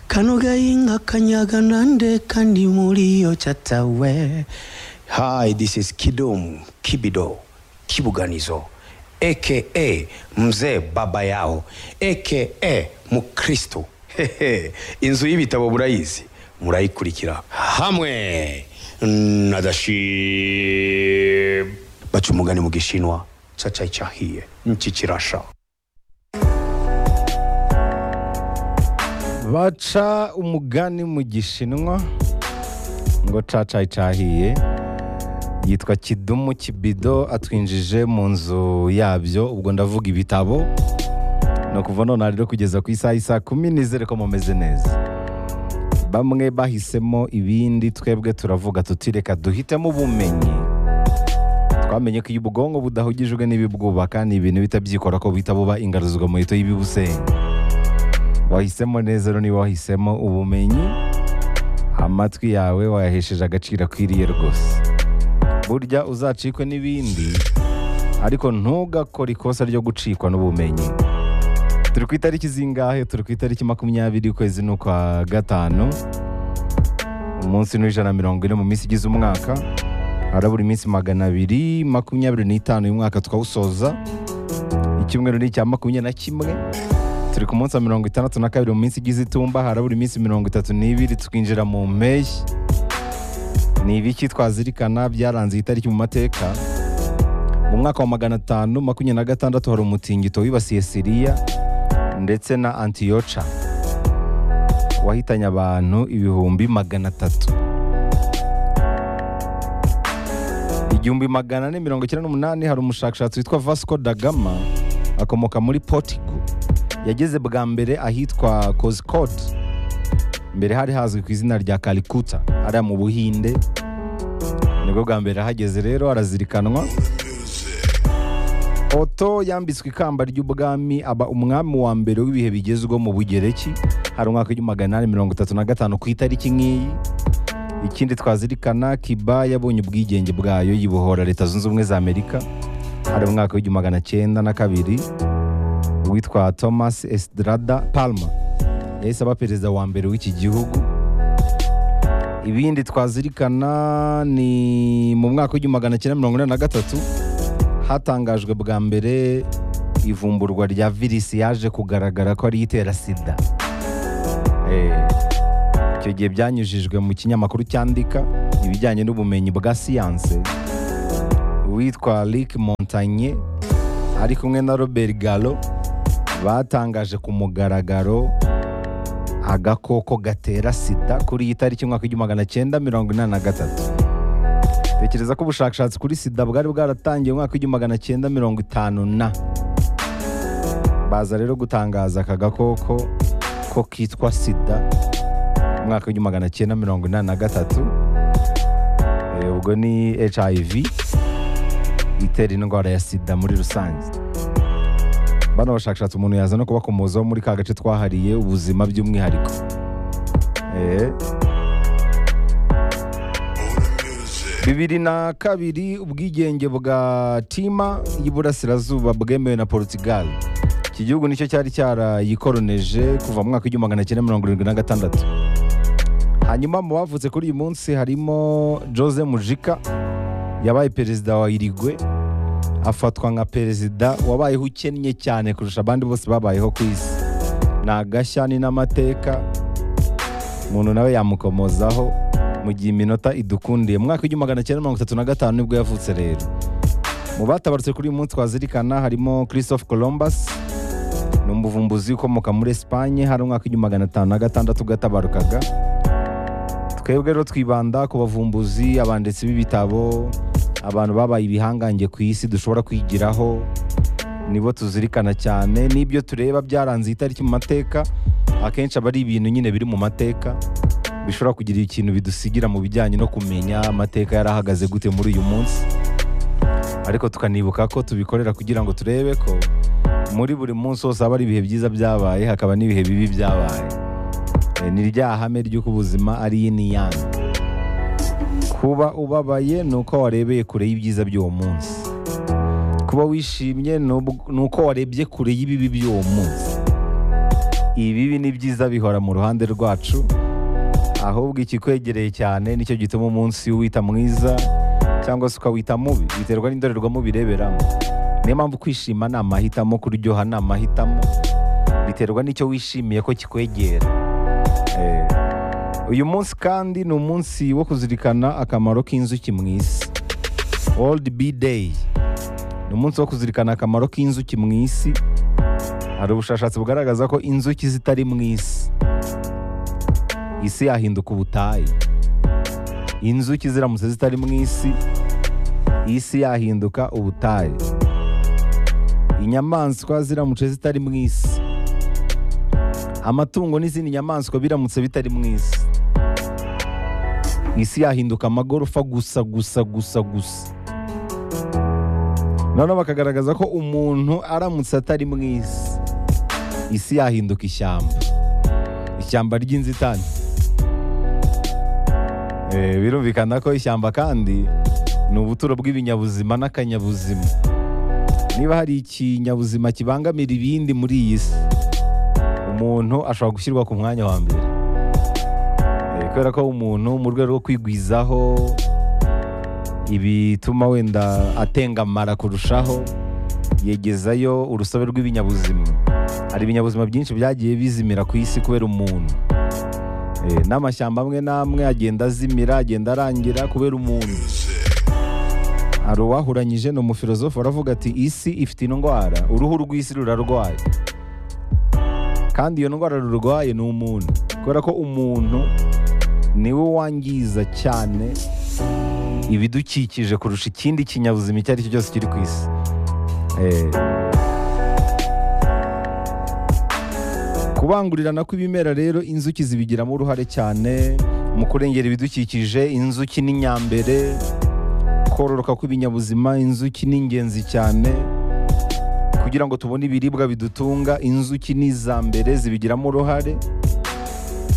kano gahinga kanyaganande kandi muri yo catawe hi this is kidum kibido kibuganizo aka mzee baba yao aka mukristo Hehe, inzu y'ibitabo burayizi murayikurikira hamwe na dashib baca umugani mu gishinwa cacayi cahiye niki kirasha baca umugani mu gishinwa ngo cacayi cahiye yitwa kidumu kibido atwinjije mu nzu yabyo ubwo ndavuga ibitabo ni ukuva none rero kugeza ku isaha isa kumi nizere ko mumeze neza bamwe bahisemo ibindi twebwe turavuga tuti reka duhitemo ubumenyi twamenye ko iyo ubwonko budahugijwe n'ibibwubaka ni ibintu bitabyikora ko buhita buba ingaruzwamuheto y'ibibusenya wahisemo neza rero niba wahisemo ubumenyi amatwi yawe wayahesheje agaciro akwiriye rwose burya uzacikwe n'ibindi ariko ntugakore ikosa ryo gucikwa n'ubumenyi turi ku itariki zingahe turi ku itariki makumyabiri ukwezi n'ukwa gatanu umunsi n'ijana na mirongo ine mu minsi igize umwaka harabura iminsi magana abiri makumyabiri n'itanu y'umwaka twawusoza icyumweru ni icya makumyabiri na kimwe turi ku munsi wa mirongo itandatu na kabiri mu minsi igize itumba harabura iminsi mirongo itatu n'ibiri twinjira mu mpeshyi ni ibiki twazirikana byaranze iyi tariki mu mateka mu mwaka wa magana atanu makumyabiri na gatandatu hari umutingito wibasiye siriya ndetse na antiyoca wahitanye abantu ibihumbi magana atatu igihumbi magana ane mirongo icyenda n'umunani hari umushakashatsi witwa vasco da gama akomoka muri portigo yageze bwa mbere ahitwa kozikoti mbere hari hazwi ku izina rya karikuta hariya mu buhinde nibwo bwa mbere ahageze rero arazirikanwa oto yambitswe ikamba ry'ubwami aba umwami wa mbere w'ibihe bigezweho mu bugereki hari umwaka w'igihumbi magana inani mirongo itatu na gatanu ku itariki nk'iyi ikindi twazirikana kiba yabonye ubwigenge bwayo yibohora leta zunze ubumwe za amerika hari umwaka w'igihumbi magana cyenda na kabiri witwa thomas estrada palma yahise aba perezida wa mbere w'iki gihugu ibindi twazirikana ni mu mwaka w'igihumbi magana cyenda mirongo inani na gatatu hatangajwe bwa mbere ivumburwa rya virisi yaje kugaragara ko ariyo itera sida Eh, icyo gihe byanyujijwe mu kinyamakuru cyandika ibijyanye n'ubumenyi bwa siyanse witwa rick montanye ari kumwe na robert gallo batangaje ku mugaragaro agakoko gatera sida kuri iyi tariki y'umwaka w'igihumbi magana cyenda mirongo inani na gatatu tekereza ko ubushakashatsi kuri sida bwari bwaratangiye umwaka w'igihumbi magana cyenda mirongo itanu na baza rero gutangaza aka gakoko ko kitwa sida mu mwaka w'igihumbi magana cyenda mirongo inani na gatatu Eh, ubwo ni hiv itera indwara ya sida muri rusange bano bashakashatsi umuntu yaza no kubakomozaho muri ka gace twahariye ubuzima by'umwihariko Eh. bibiri na kabiri ubwigenge bwa tima y'iburasirazuba bwemewe na portugal iki gihugu nicyo cyari cyarayikoroneje kuva mu mwaka w'igihumbi magana cyenda mirongo irindwi na gatandatu hanyuma mu bavutse kuri uyu munsi harimo jose mujika yabaye perezida wa irigwe afatwa nka perezida wabayeho ukennye cyane kurusha abandi bose babayeho ku isi ni agashya ni n'amateka umuntu nawe yamukomozaho mu gihe iminota idukundiye mu mwaka w'igihumbi magana cyenda mirongo itatu na gatanu nibwo yavutse rero mu batabarutse kuri uyu munsi twazirikana harimo christophe columbus ni umuvumbuzi ukomoka muri esipanye hari umwaka w'igihumbi magana atanu na gatandatu gatabarukaga twebwe rero twibanda ku bavumbuzi abanditsi b'ibitabo abantu babaye ibihangange ku isi dushobora kwigiraho nibo tuzirikana cyane n'ibyo tureba byaranze iyi tariki mu mateka akenshi aba ari ibintu nyine biri mu mateka bishobora kugira ikintu bidusigira mu bijyanye no kumenya amateka yari ahagaze gute muri uyu munsi ariko tukanibuka ko tubikorera kugira ngo turebe ko muri buri munsi hose haba hari ibihe byiza byabaye hakaba n'ibihe bibi byabaye Eh, ni rya hame ry'uko ubuzima ari yin yang kuba ubabaye ni uko warebeye kure y'ibyiza by'uwo munsi kuba wishimye ni ub- ni uko warebye kure y'ibibi by'uwo munsi ibibi n'ibyiza bihora mu ruhande rwacu ahubwo ikikwegereye cyane nicyo gituma umunsi uwita mwiza cyangwa se ukawita mubi biterwa n'indorerwamo bireberamo niyo mpamvu kwishima ni amahitamo kuryoha ni amahitamo biterwa n'icyo wishimiye ko kikwegera Eh, uyu munsi kandi ni umunsi wo kuzirikana akamaro k'inzuki mu isi world bee day ni umunsi wo kuzirikana akamaro k'inzuki mu isi hari ubushakashatsi bugaragaza ko inzuki zitari mu isi isi yahinduka ubutayu inzuki ziramutse zitari mu isi isi yahinduka ubutayu inyamaswa ziramutse zitari mu isi amatungo n'izindi nyamaswa biramutse bitari mu isi isi yahinduka amagorofa gusa gusa gusa gusa noneho bakagaragaza ko umuntu aramutse atari mu isi isi yahinduka ishyamba ishyamba ry'inzitane Eh, birumvikana ko ishyamba kandi ni ubuturo bw'ibinyabuzima n'akanyabuzima niba hari ikinyabuzima kibangamira ibindi muri iyi si umuntu ashobora gushyirwa ku mwanya wa mbere Eh, kubera ko umuntu mu rwego rwo kwigwizaho ibituma wenda atengamara kurushaho yegezayo urusobe rw'ibinyabuzima hari ibinyabuzima byinshi byagiye bizimira ku isi kubera umuntu Eh, n'amashyamba amwe n'amwe agenda azimira agenda arangira kubera umuntu hari uwahuranyije ni umufilozofu aravuga ati isi ifite indwara uruhu rw'isi rurarwaye kandi iyo ndwara rurwaye ni umuntu kubera ko umuntu niwe wangiza cyane ibidukikije kurusha ikindi kinyabuzima icyo ari cyo cyose kiri ku isi Eh, kubangurirana kw'ibimera rero inzuki zibigiramo uruhare cyane mu kurengera ibidukikije inzuki n'inyambere kororoka kw'ibinyabuzima inzuki ni ingenzi cyane kugira ngo tubone ibiribwa bidutunga inzuki ni iza mbere zibigiramo uruhare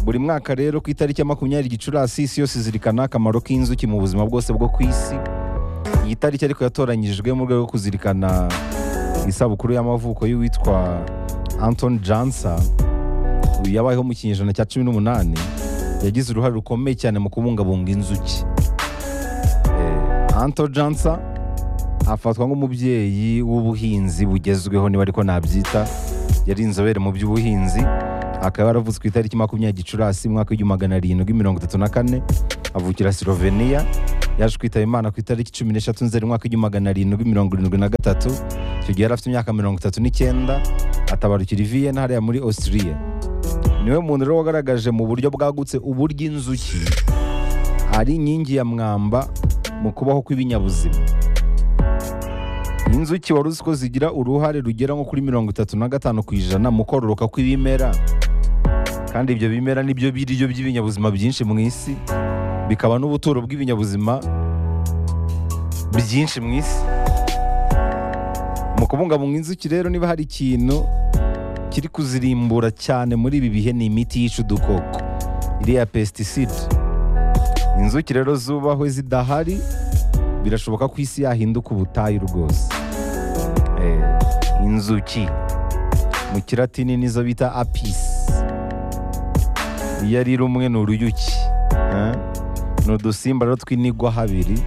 buri mwaka rero ku itariki ya makumyabiri gicurasi isi yose izirikana akamaro k'inzuki mu buzima bwose bwo ku isi iyi tariki ariko yatoranyijwe mu rwego rwo kuzirikana isabukuru y'amavuko y'uwitwa anton jansa uyu yabayeho mu kinyejana cya cumi n'umunani yagize uruhare rukomeye cyane mu kubungabunga inzuki Eh, anton jansa afatwa nk'umubyeyi w'ubuhinzi bugezweho niba ariko nabyita yari inzobere mu by'ubuhinzi akaba yaravutse ku itariki makumyabiri gicurasi mu mwaka w'igihumbi magana arindwi mirongo itatu na kane avukira slovenia yaje kwitaba imana ku itariki cumi n'eshatu nzeri umwaka w'igihumbi magana arindwi mirongo irindwi na gatatu icyo gihe yari afite imyaka mirongo itatu n'icyenda atabarukira i Vienna hariya muri Austria niwe muntu rero wagaragaje mu buryo bwagutse uburyo inzuki ari inkingi ya mwamba mu kubaho kw'ibinyabuzima inzuki wari uzi ko zigira uruhare rugera nko kuri mirongo itatu na gatanu ku ijana mu kororoka kw'ibimera kandi ibyo bimera nibyo biryo by'ibinyabuzima byinshi mu isi bikaba n'ubuturo bw'ibinyabuzima byinshi mu isi mu kubungabunga inzuki rero niba hari ikintu kiri kuzirimbura cyane muri ibi bihe ni imiti yica udukoko iriya pesticide inzuki rero zubahwe zidahari birashoboka ko isi yahinduka ubutayu rwose Eh, inzuki mu kiratini nizo bita apis iyo ari rumwe ni uruyuki Eh, ni udusimba rero tw'inigwa habiri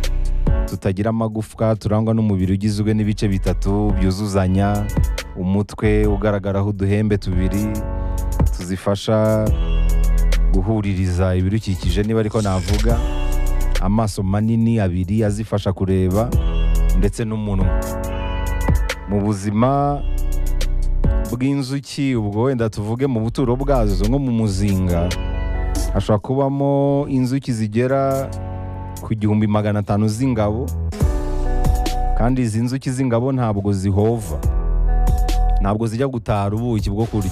tutagira amagufwa turangwa n'umubiri ugizwe n'ibice bitatu byuzuzanya umutwe ugaragaraho uduhembe tubiri tuzifasha guhuririza ibidukikije niba ariko navuga amaso manini abiri azifasha kureba ndetse n'umunwa mu buzima bw'inzuki ubwo wenda tuvuge mu buturo bwazo nko mu muzinga hashobora kubamo inzuki zigera ku gihumbi magana atanu z'ingabo kandi izi nzuki z'ingabo ntabwo zihova ntabwo zijya gutara ubuki bwo kurya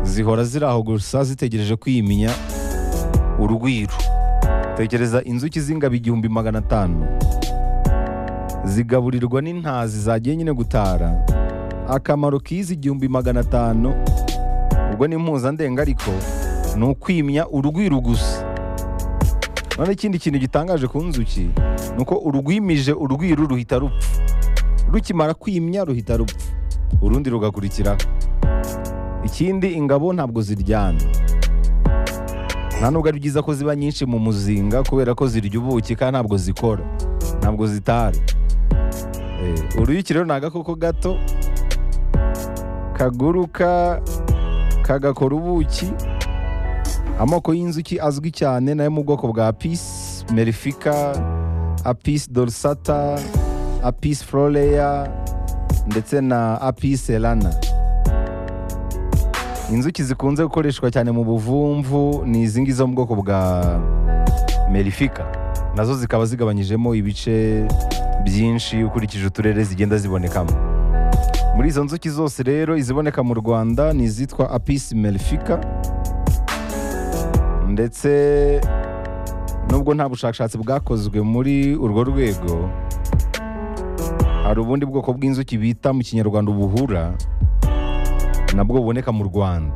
zihora ziri aho gusa zitegereje kwiyiminya urwiro tekereza inzuki z'ingabo igihumbi magana atanu zigaburirwa n'intazi zagiye nyine gutara akamaro k'izi igihumbi magana atanu ubwo ni impuzandenga ariko ni ukwimya urwiro gusa none ikindi kintu gitangaje ku nzuki ni uko urwimije urwiru ruhita rupfa rukimara kwimya ruhita rupfa urundi rugakurikiraho ikindi ingabo ntabwo ziryana nta nubwo ari byiza ko ziba nyinshi mu muzinga kubera ko zirya ubuki kandi ntabwo zikora ntabwo zitara Eh, uruyuki rero ni agakoko gato kaguruka kagakora ubuki amoko y'inzuki azwi cyane nayo mu bwoko bwa apis merifica apis dorsata apis florea ndetse na apis elana inzuki zikunze gukoreshwa cyane mu buvumvu ni izi ngizi zo mu bwoko bwa merifica nazo zikaba zigabanyijemo ibice byinshi ukurikije uturere zigenda zibonekamo muri izo nzuki zose rero iziboneka mu rwanda ni izitwa apis melifica ndetse nubwo nta bushakashatsi bwakozwe muri urwo rwego hari ubundi bwoko bw'inzuki bita mu kinyarwanda ubuhura nabwo buboneka mu rwanda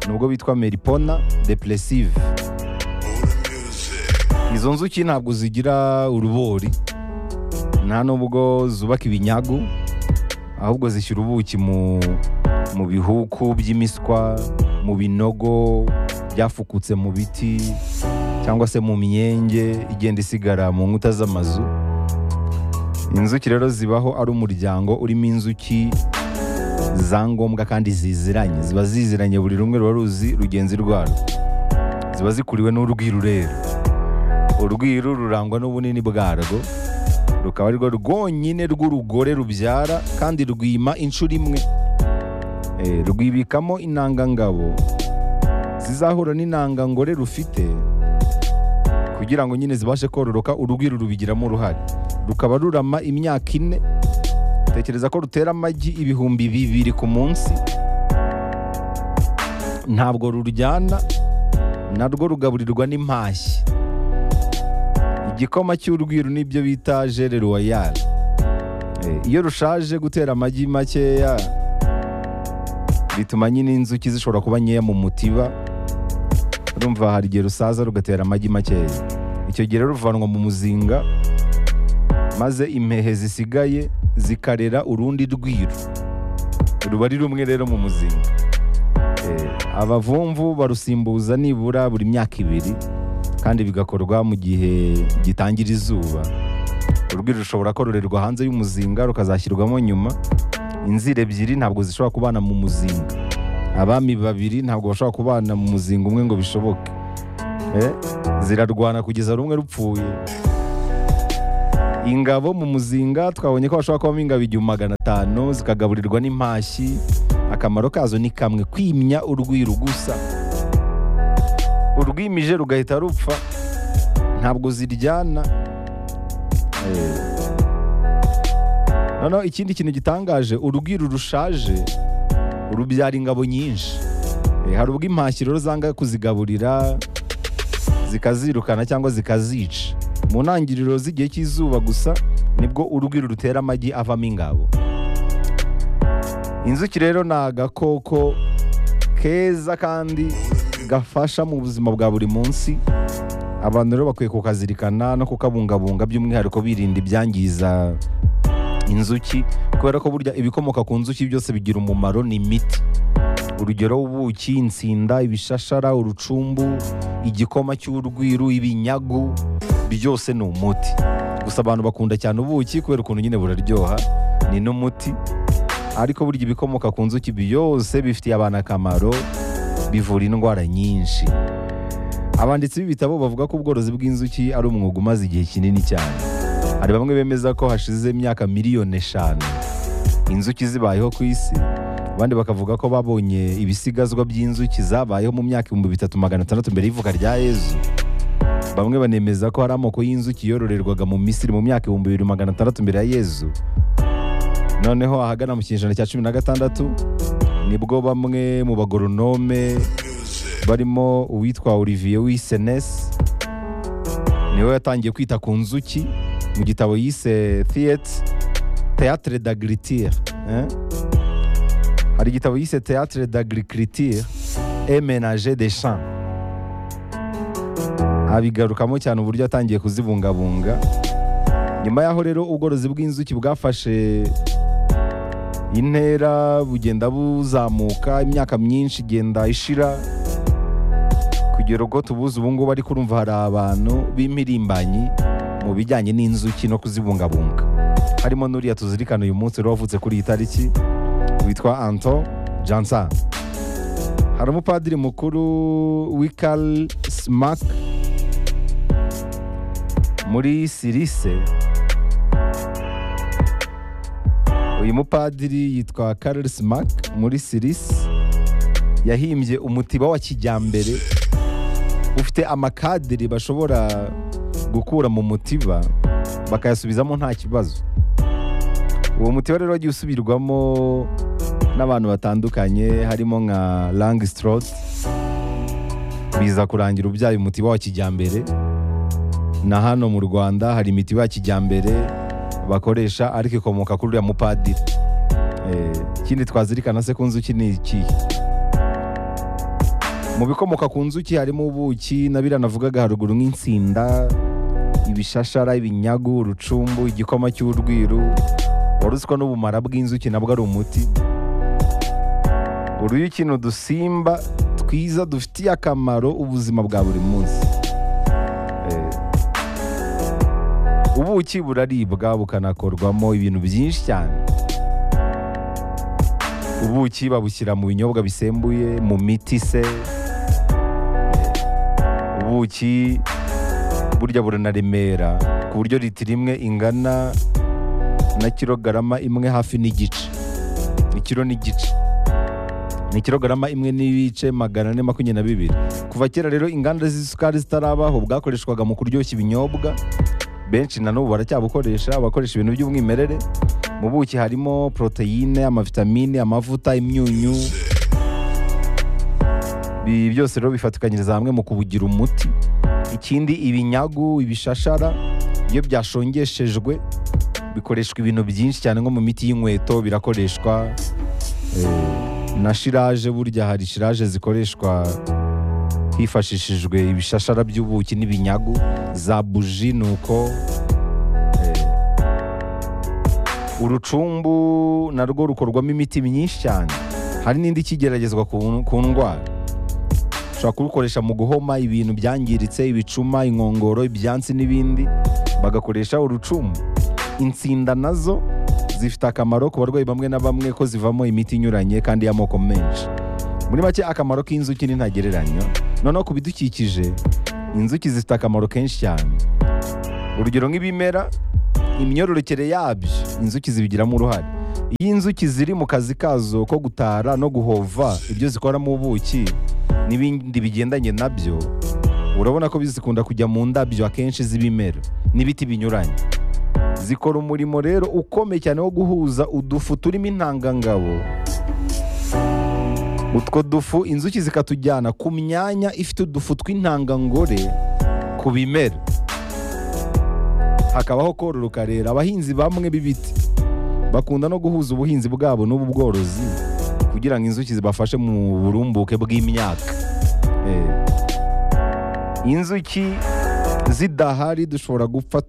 nubwo bitwa meripona depressive izo nzuki ntabwo zigira urubori nta nubwo zubaka ibinyagu ahubwo zishyira ubuki mu mu bihuku by'imiswa mu binogo byafukutse mu biti cyangwa se mu myenge igenda isigara mu nkuta z'amazu inzuki rero zibaho ari umuryango urimo inzuki za ngombwa kandi ziziranye ziba ziziranye buri rumwe ruba ruzi rugenzi rwarwo ziba zikuriwe n'urwiru rero urwiru rurangwa n'ubunini bwarwo rukaba arirwo rwonyine rw'urugore rubyara kandi rwima inshuro imwe Eh, rwibikamo intangangabo zizahura n'intangangore rufite kugira ngo nyine zibashe kororoka urugwiro rubigiramo uruhare rukaba rurama imyaka ine tekereza ko rutera amagi ibihumbi bibiri ku munsi ntabwo ruryana narwo rugaburirwa n'impashyi igikoma cy'urwiru nibyo bita jere royale Eh, iyo rushaje gutera amagi makeya bituma nyine inzuki zishobora kuba nkeya mu mutiba urumva hari igihe rusaza rugatera amagi makeya icyo gihe rero ruvanwa mu muzinga maze impehe zisigaye zikarera urundi rwiru ruba ari rumwe rero mu muzinga Eh, abavumvu barusimbuza nibura buri myaka ibiri kandi bigakorwa mu gihe gitangira izuba urwiri rushobora kororerwa hanze y'umuzinga rukazashyirwamo nyuma inzira ebyiri ntabwo zishobora kubana mu muzinga abami babiri ntabwo bashobora kubana mu muzinga umwe ngo bishoboke Eh, zirarwana kugeza rumwe rupfuye ingabo mu muzinga twabonye ko hashobora kubamo ingabo igihumbi magana atanu zikagaburirwa n'impashyi akamaro kazo ni kamwe kwimya urwiru gusa urwimije rugahita rupfa ntabwo ziryana Eh, noneho ikindi kintu gitangaje urubwiru rushaje rubyara ingabo nyinshi Eh, hari ubwo impashyi rero zanga kuzigaburira zikazirukana cyangwa zikazica mu ntangiriro z'igihe cy'izuba gusa nibwo urubwiru rutera amagi avamo ingabo inzuki rero ni agakoko keza kandi gafasha mu buzima bwa buri munsi abantu rero bakwiye kukazirikana no kukabungabunga by'umwihariko birinda ibyangiza inzuki kubera ko burya ibikomoka ku nzuki byose bigira umumaro ni imiti urugero ubuki insinda ibishashara urucumbu igikoma cy'urwiru ibinyagu byose ni umuti gusa abantu bakunda cyane ubuki kubera ukuntu nyine buraryoha ni n'umuti ariko burya ibikomoka ku nzuki byose bifitiye abantu akamaro bivura indwara nyinshi abanditsi b'ibitabo bavuga ko ubworozi bw'inzuki ari umwuga umaze igihe kinini cyane hari bamwe bemeza ko hashize imyaka miliyoni eshanu inzuki zibayeho ku isi abandi bakavuga ko babonye ibisigazwa by'inzuki zabayeho mu myaka ibihumbi bitatu magana atandatu mbere y'ivuka rya yezu bamwe banemeza ko hari amoko y'inzuki yororerwaga mu misiri mu myaka ibihumbi bibiri magana atandatu mbere ya yezu noneho ahagana mu kinyejana cya cumi na gatandatu nibwo bamwe mu bagoronome barimo uwitwa olivier wisenes niwe yatangiye kwita ku nzuki mu gitabo yise theatre théâtre d'agriculture hein? hari igitabo yise théâtre d'agriculture et ménager des champs abigarukamo cyane uburyo yatangiye kuzibungabunga nyuma yaho rero ubworozi bw'inzuki bwafashe intera bugenda buzamuka imyaka myinshi igenda ishira kugera ubwo tubuze ubu ngubu ariko urumva hari abantu b'impirimbanyi mu bijyanye n'inzuki no kuzibungabunga harimo n'uriya tuzirikana uyu munsi rero wavutse kuri iyi tariki witwa anto jansa hari umupadiri mukuru w'ikari simaki muri sirise uyu mupadiri yitwa karel smack muri sirisi yahimbye umutiba wa kijyambere ufite amakadiri bashobora gukura mu mutiba bakayasubizamo nta kibazo uwo mutiba rero wagiye usubirwamo n'abantu batandukanye harimo nka langstroth biza kurangira ubyaye umutiba wa kijyambere na hano mu rwanda hari imitiba ya kijyambere bakoresha ariko ikomoka kuri uriya mupadiri ikindi twazirikana se ku nzuki ni ikihe mu bikomoka ku nzuki harimo ubuki na biriya navugaga haruguru nk'insinda ibishashara ibinyagu urucumbu igikoma cy'urwiru waruzi ko n'ubumara bw'inzuki nabwo ari umuti uruyuki ni udusimba twiza dufitiye akamaro ubuzima bwa buri munsi ubuki buraribwa bukanakorwamo ibintu byinshi cyane ubuki babushyira mu binyobwa bisembuye mu miti se ubuki burya buranaremera ku buryo litiro imwe ingana na kilogarama imwe hafi n'igice ikiro n'igice ni kilogarama imwe n'ibice magana ane makumyabiri na bibiri kuva kera rero inganda z'isukari zitarabaho bwakoreshwaga mu kuryoshya ibinyobwa benshi na n'ubu baracyabukoresha bakoresha ibintu by'umwimerere mu buki harimo poroteyine amavitamine amavuta imyunyu ibi byose rero bifatikanyiriza hamwe mu kubugira umuti ikindi ibinyagu ibishashara iyo byashongeshejwe bikoreshwa ibintu byinshi cyane nko mu miti y'inkweto birakoreshwa na shiraje burya hari shiraje zikoreshwa hifashishijwe ibishashara by'ubuki n'ibinyagu za buji ni uko urucumbu narwo rukorwamo imiti myinshi cyane hari n'indi ikigeragezwa ku ndwara ushobora kurukoresha mu guhoma ibintu byangiritse ibicuma inkongoro ibyansi n'ibindi bagakoresha urucumbu insinda nazo zifite akamaro ku barwayi bamwe na bamwe ko zivamo imiti inyuranye kandi y'amoko menshi muri make akamaro k'inzuki ni ntagereranywa noneho ku bidukikije inzuki zifite akamaro kenshi cyane urugero nk'ibimera imyororokere yabyo inzuki zibigiramo uruhare iyo inzuki ziri mu kazi kazo ko gutara no guhova ibyo zikoramo ubuki n'ibindi bigendanye nabyo urabona ko zikunda kujya mu ndabyo akenshi z'ibimera n'ibiti binyuranye zikora umurimo rero ukomeye cyane wo guhuza udufu turimo intangangabo utwo dufu inzuki zikatujyana ku myanya ifite udufu tw'intangangore ku bimera hakabaho kororoka rero abahinzi bamwe b'ibiti bakunda no guhuza ubuhinzi bwabo n'ubu bworozi kugira ngo inzuki zibafashe mu burumbuke bw'imyaka inzuki zidahari dushobora gupfa